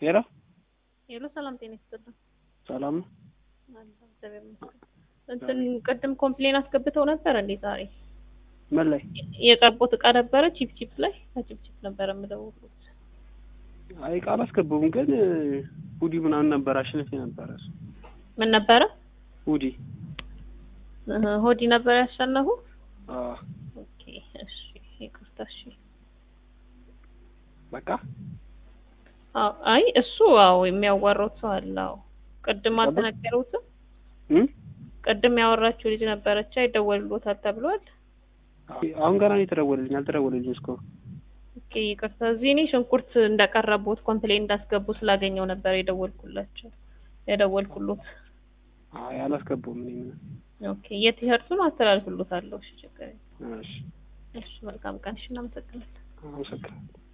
ሄሎ ሄሎ ሰላም ጤና ይስጥልኝ። ሰላም ነው? አለሁ እግዚአብሔር ይመስገን። እንትን ቅድም ኮምፕሌን አስገብተው ነበር እንዴ ዛሬ? ምን ላይ? የቀርቦት እቃ ነበረ ቺፕ ቺፕ ላይ ከቺፕ ቺፕ ነበረ የምደውሉት። አይ ቃል አስገቡም፣ ግን ሁዲ ምናምን ነበር አሸነፍ ነበረ እሱ ምን ነበረ? ሁዲ እህ፣ ሆዲ ነበር ያሸነፉ። አዎ ኦኬ እሺ፣ ይቅርታ እሺ። በቃ አዎ፣ አይ እሱ አዎ የሚያዋራው ሰው አለ። አዎ ቅድም አልተነገሩትም። እም ቅድም ያወራችው ልጅ ነበረች ይደወልሎታል ተብሏል። አሁን ገና ነው የተደወለልኝ፣ አልተደወለልኝ እስካሁን። ኦኬ ይቅርታ። እዚህ እኔ ሽንኩርት እንዳቀረቡት ኮምፕሌን እንዳስገቡ ስላገኘው ነበር የደወልኩላቸው የደወልኩሎት። አይ አላስገቡም። እኔ ምን ኦኬ የቲሸርቱን አስተላልፍሎታለሁ። እሺ ችግር የለም። እሺ እሺ መልካም ቀን። እሺ እናመሰግናለን። አመሰግናለሁ።